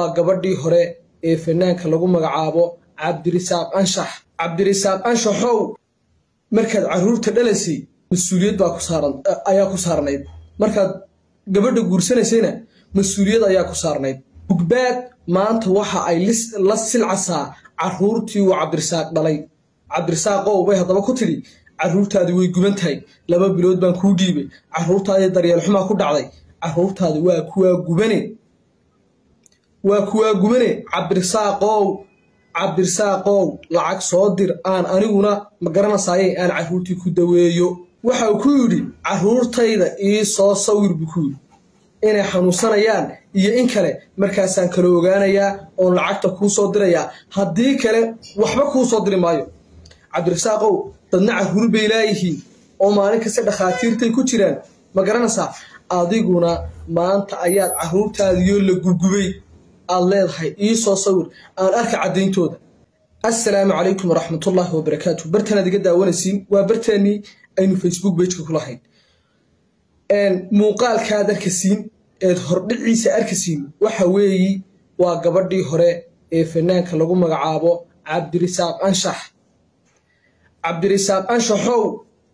waa gabadhii hore ee fanaanka lagu magacaabo cabdirisaaq anshax cabdirisaaq anshaxow markaad carruurta dhalaysay mas-uuliyad baa ku saaran ayaa ku saarnayd markaad gabadha guursanaysayna mas-uuliyad ayaa ku saarnayd ugbaad maanta waxa ay la silcasaa carruurtii uu cabdirisaaq dhalay cabdirisaaqow bay haddaba ku tidhi carruurtaadi way guban tahay laba bilood baan kuu dhiibay carruurtaadii daryeel xumaa ku dhacday carruurtaadi waa kuwaa gubane waa kuwaa gubane cabdirisaaqow cabdirisaaqow lacag soo dir aan aniguna ma garanaysaayey aan carruurtii ku daweeyo waxau ku yidhi carruurtayda ii soo sawir buu ku yidhi inay xanuunsanayaan iyo in kale markaasaan kala ogaanayaa oon lacagta kuu soo dirayaa haddii kale waxba kuu soo diri maayo cabdirisaaqow dadna carruur bay laayihiin oo maalin kasta dhakhaatiirtay ku jiraan ma garanaysaa adiguna maanta ayaad carruurtaadiyoo la gubgubay aad leedahay ii soo sawir aan arka caddayntooda assalaamu calaykum waraxmatullaahi wabarakaatu bartanaad iga daawanaysiin waa bartaanii aynu facebook bejka ku lahayn muuqaalkaad arkasiin eed hordhiciisa arkasiin waxa weeyi waa gabadhii hore ee fanaanka lagu magacaabo cabdirisaaq anshax cabdirisaaq anshaxow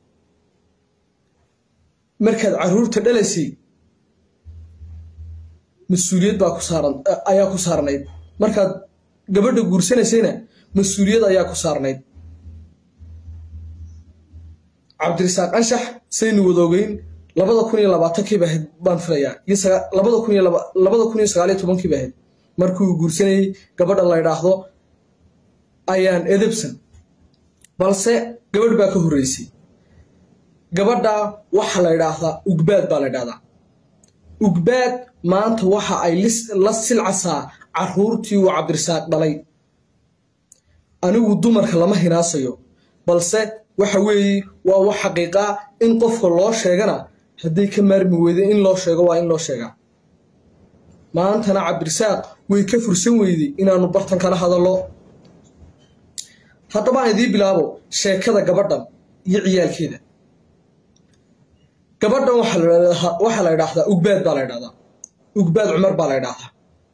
markaad carruurta dhalaysay mas-uuliyad baa ku saaran ayaa ku saarnayd markaad gabadha guursanaysayna mas-uuliyad ayaa ku saarnayd cabdirisaaq anshax saynu wadoogeyn labada kun iyo labaatankiiba ahayd baan filayaa labada kun iyo labada kun iyo sagaaliyo tobankiiba ahayd markuu guursanayey gabadha la ydhaahdo ayaan edebsan balse gabadh baa ka horreysay gabadha waxa la ydhaahdaa ugbaad baa la ydhahdaa ugbaad maanta waxa ay la silcasaa carruurtii uu cabdirisaaq dhalay anigu dumarka lama hinaasayo balse waxa weeye waa wax xaqiiqaa in qofka loo sheegana hadday ka maarmi weyda in loo sheego waa in loo sheegaa maantana cabdirisaaq way ka fursan weyday inaannu bartan kala hadallo haddabaan idiin bilaabo sheekada gabadhan iyo ciyaalkeeda gabadhan waxaa la ydhaahdaa ugbaad baa la ydhahdaa ugbaad cumar baa la ydhaahdaa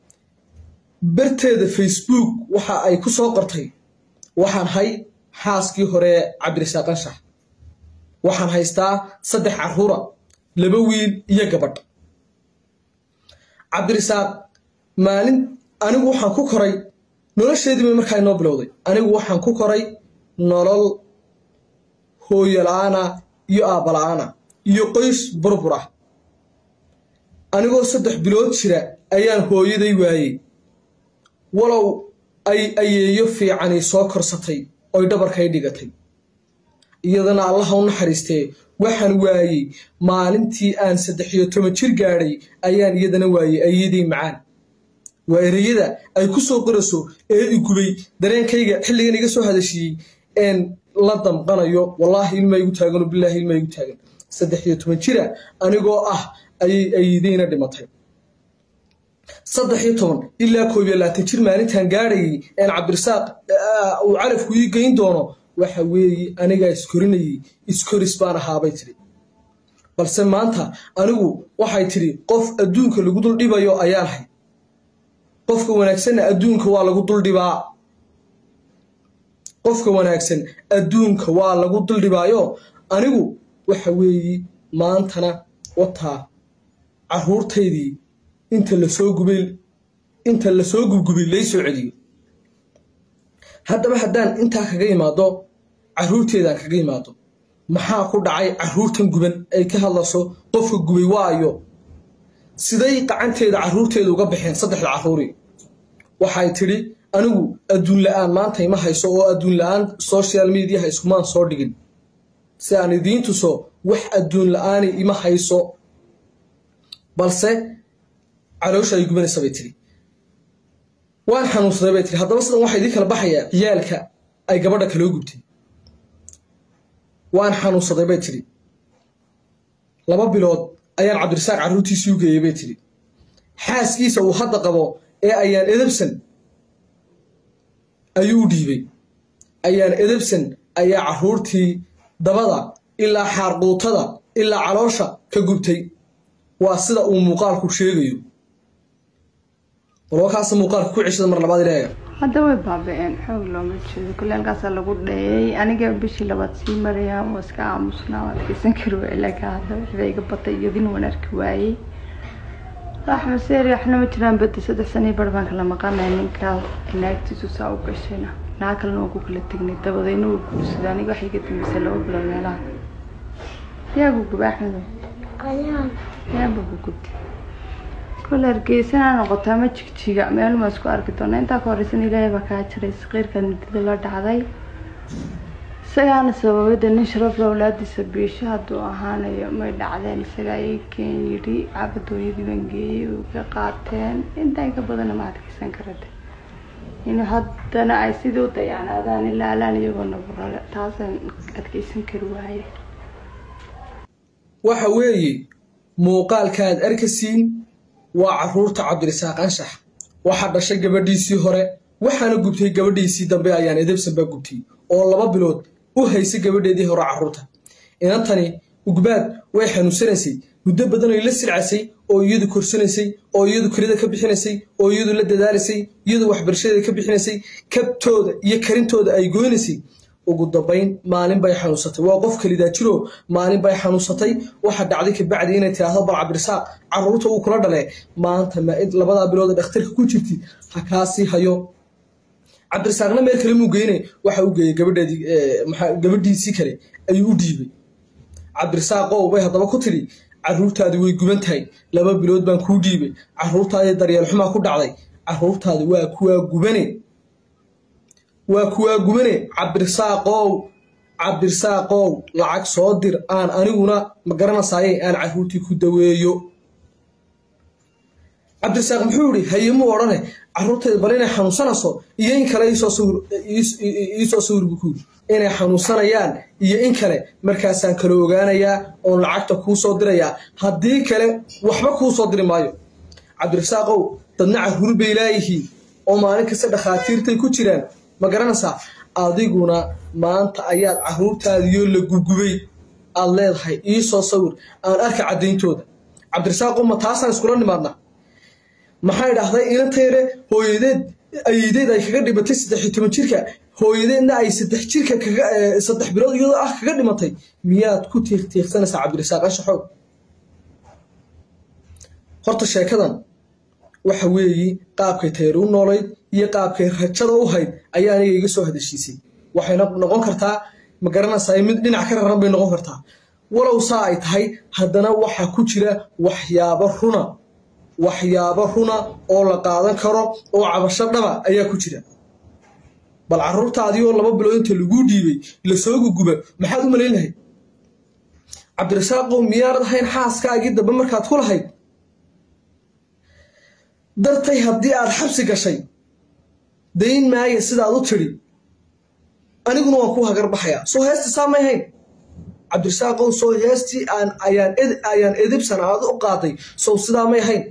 barteeda facebook waxa ay ku soo qortay waxaan hay xaaskii hore cabdirisaaq anshax waxaan haystaa saddex carruura laba wiil iyo gabadh cabdirisaaq maalin anigu waxaan ku koray nolosheedii bay markaa inoo bilowday anigu waxaan ku koray nolol hooyola-aana iyo aabbala-aana iyo qoys burbur ah anigoo saddex bilood jira ayaan hooyaday waayey walow ay ayeeyo fiicani soo korsatay oy dhabarkay dhigatay iyadana allaha u naxariistee waxaan waayey maalintii aan saddex iyo toban jir gaadhay ayaan iyadana waayey ayadii macaan waa ereyada ay ku soo qorayso ee igubay dareenkayga xilligan iga soo hadashiiyey een la damqanayo wallaahi ilmaa igu taagan bilaahi ilmaa igu taagan saddex iyo toban jira anigoo ah ayay ayidayna dhimatay saddex iyo toban ilaa koob iyo labaatan jir maalintaan gaadhayay een cabdirisaaq uu calafku ii geyn doono waxa weeye anigaa iskorinayey iskoris baan ahaabay tidhi balse maanta anigu waxay tidhi qof adduunka lagu dul dhibayo ayaan hay qofka wanaagsanna adduunka waa lagu duldhibaa qofka wanaagsan adduunka waa lagu duldhibaayo anigu waxa weeye maantana wataa carruurtaydii inta lasoo gubay inta lasoo gubgubay lay soo celiyo haddaba haddaan intaa kaga imaado carruurteedaan kaga imaado maxaa ku dhacay carruurtan guban ay ka hadlayso qofka gubay waayo siday qacanteeda carruurteeda uga baxeen saddexda carruuri waxay tidhi anigu adduun la-aan maanta ima hayso oo adduun la-aan social mediaha iskumaan soo dhigin si aan idiin tuso wax adduun la-aani ima hayso balse caloosha ay gubanaysa bay tidhi waan xanuunsaday bay tihi haddaba sidan waxaa idiin kala baxayaa ciyaalka ay gabadha kaloo gubtay waan xanuunsaday bay tidhi laba bilood ayaan cabdirisaaq carruurtiisii u geeyey bay tidhi xaaskiisa uu hadda qabo ee ayaan edebsan ayuu u dhiibay ayaan edebsan ayaa carruurtii dabada ilaa xaarquutada ilaa caloosha ka gubtay waa sida uu muuqaalku sheegayo walba kaasa muuqaalka ku ceshada mar labaad ilaaga hadda way baaba-een xoog looma jeedo kule halkaasaa lagu dheeyay aniga bishii labaad sii maraya waa iska aamusnaa waa adkeysan kari waay laakiin hadda wixbaa iga batay iyadina waan arki waayey axmed seeri waxna ma jiraan badi saddex sanii bar baan kala maqanay ninkaa naagtiisu saa u gashayna naag kalena waan ku kala tegnay dabadayna wuu guursaday aniga waxay iga dambeysay laba bilood meelaha yaa guguba axmedo yaaba gugubta kole hargeysana noqotaa ma jigjiga meel ma isku arki doona intaa ka horeysan ilaahay baa kaa jiray saqiirka nidida la dhacday isagaana sababada nin sharafla awlaadiisa biisho hadduu ahaanayo may dhacdeen isagaa ii keen yidhi caabadooyadii baan geeyey way ka qaateen intaa ka badana ma adkeysan karade in haddana ay sidii u dayacnaadaan ilaa alaan iyagoo naburale taasaan adkeysan kari waaye waxa weeye muuqaalkaad arkasiin waa caruurta cabdirisaaq anshax waxaa dhashay gabadhiisii hore waxaana gubtay gabadhiisii dambe ayaan edebsan baa gubtay oo laba bilood u haysay gabadheedii hore caruurta inantani ugbaad way xanuunsanaysay muddo badan oy la silcasay oo iyadu korsanaysay oo iyadu kelida ka bixinaysay oo iyadu la dadaalaysay iyadu waxbarashadeeda ka bixinaysay kabtooda iyo karintooda ay goynaysay ugu dambayn maalin bay xanuunsatay waa qof kelidaa jiro maalin bay xanuunsatay waxa dhacday kabacdi inay tiraahdo bal cabdirisaaq caruurta uu kula dhale maanta labadaa bilood ee dhakhtarka ku jirti ha kaasii hayo cabdirisaaqna meel kale muu geyne waxa u geeyey gabadhiisii kale ayuu u dhiibay cabdirisaaqow bay haddaba ku tidhi caruurtaadi way guban tahay laba bilood baan kuu dhiibay caruurtaadii daryeel xumaa ku dhacday caruurtaadi waa kuwaa gubane waa kuwaa gubane cabdirisaaqow cabdirisaaqow lacag soo dir aan aniguna ma garanaysaayey aan caruurtii ku daweeyo cabdirisaaq muxuu yihi hayemuu odhane caruurtayda bal inay xanuunsanayso iyo in kale iisoo sawir buu ku yiri inay xanuunsanayaan iyo in kale markaasaan kala ogaanayaa oon lacagta kuu soo dirayaa haddii kale waxba kuu soo diri maayo cabdirisaaqow dadna caruur bay laayihiin oo maalin kasta dhakhaatiirtay ku jiraan ma garanaysaa adiguna maanta ayaad caruurtaadiyoo la gubgubay aad leedahay iisoo sawir aan arka caddayntooda cabdirisaaqo ma taasaan iskula nimaadna maxay dhahday inantayre hooyadeed ayideed ay kaga dhimatay saddex iyo toban jirka hooyadeedna ay saddex jirka saddex bilood iyadoo ah kaga dhimatay miyaad ku tiiqtiiqsanaysaa cabdirisaaq anshaxow horta sheekadan waxa weeye qaabkay tayri u noolayd iyo qaabkay rajada u hayd ayaa aniga iga soo hadashiisay waxayna noqon kartaa ma garanaysaa mid dhinac ka raran bay noqon kartaa walow saa ay tahay haddana waxaa ku jira waxyaabo runa waxyaabo runa oo la qaadan karo oo cabasho dhaba ayaa ku jira bal caruurtaadii oo laba bilood inta laguu dhiibay lasoo guguba maxaad u malayn lahayd cabdirasaaqow miyaanad ahayn xaaskaagii dambe markaad ku lahayd dartay haddii aad xabsi gashay dayn maaya sidaad u tidhi aniguna waan ku hagar baxayaa soo heestii saa may hayn cabdirisaaqow soo heestii ayaan edibsan aad u qaaday sow sidaa may hayn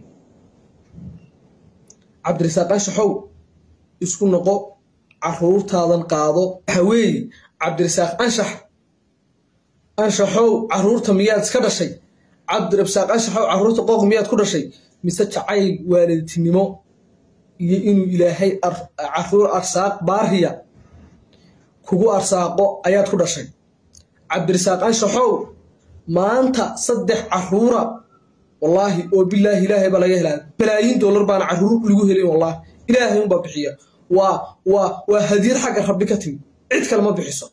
cabdirisaaq anshaxow isku noqo caruurtaadan qaado waxa weeye cabdirisaaq anshax anshaxow caruurta miyaad iska dhashay cabdirisaaq anshaxow caruurta qooq miyaad ku dhashay mise jacayl waalidtinimo iyo inuu ilaahay caruur arsaaq baariya kugu arsaaqo ayaad ku dhashay cabdirisaaq anshaxow maanta saddex caruura wallaahi oo bilaahi ilaahay baa laga helaa balaayiin dollar baana caruur lagu helin wallaahi ilaahay unbaa bixiya waa waa waa hadiyad xagga rabbi ka timi cid kale ma bixiso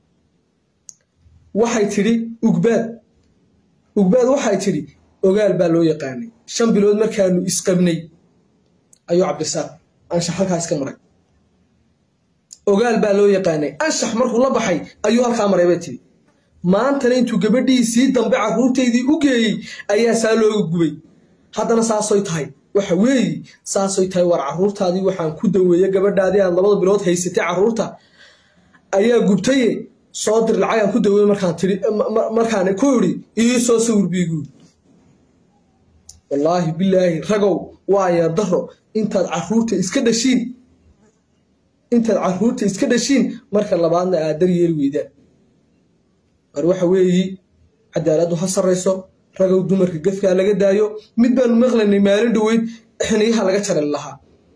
waxay tidhi ugbaad ugbaad waxay tidhi ogaal baa loo yaqaanay shan bilood markaanu isqabnay ayuu cabdirisaaq anshax halkaa iska maray ogaal baa loo yaqaanay anshax markuu la baxay ayuu halkaa maray bay tidhi maantana intuu gabadhiisii dambe caruurtaydii u geeyey ayaa saa looga gubay haddana saasoy tahay waxa weeye saasoy tahay war caruurtaadii waxaan ku daweeye gabadhaadii aad labada bilood haysatay caruurta ayaa gubtaye soo dir lacagaan ku daweeye markaan tii markaan ku idhi ii soo sawir biiguud wallaahi bilaahi ragow waaya daro intaad caruurta iska dhashiin intaad caruurta iska dhashiin marka labaadna aad daryeeli weydaan war waxa weeyi cadaaladdu ha sarrayso ragow dumarka gefkaa laga daayo mid baanu maqlaynay maalin dhoweyd xiniyaha laga jari lahaa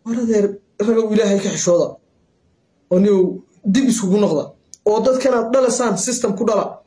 war adeer ragow ilaahay ka xishooda oo niyow dib iskugu noqda oo dadkanaad dhalasaan system ku dhala